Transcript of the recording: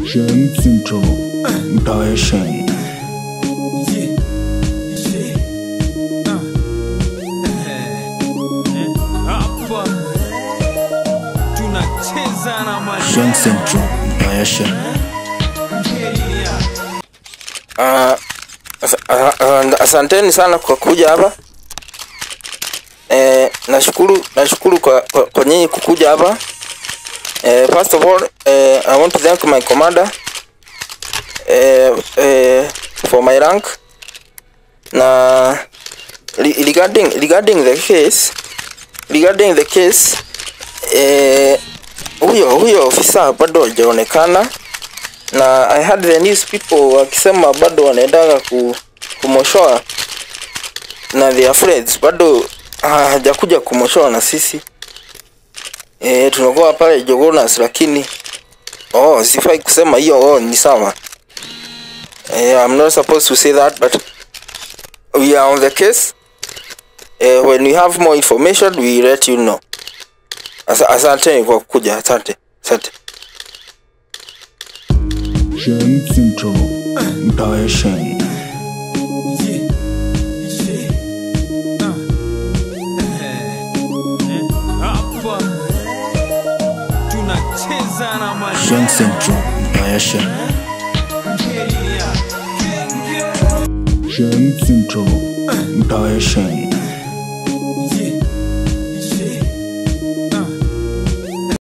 Shen Central Direction Hapa tunacheza na Shen Central Direction Ah, asa- ah, ah, asanteni sana kwa kuja hapa eh, nashukuru nashukuru kwa, kwa, kwa nyinyi kukuja hapa eh, first of all eh, I want to thank my commander eh, eh, for my rank na re- regarding regarding the case regarding the case eh, huyo huyo ofisa bado hajaonekana na I had the news people wakisema bado wanaendaga ku, kumoshoa na their friends bado hajakuja kumoshoa na sisi e, tunakuwa pale Jogonas lakini oh, sifai kusema hiyo oh, ni sawa e, I'm not supposed to say that but we are on the case e, when we have more information we let you know Asa, asante kwa kuja asante asante Shen Central Direction hapa tunacheza na Shen Central Direction Shen Central Direction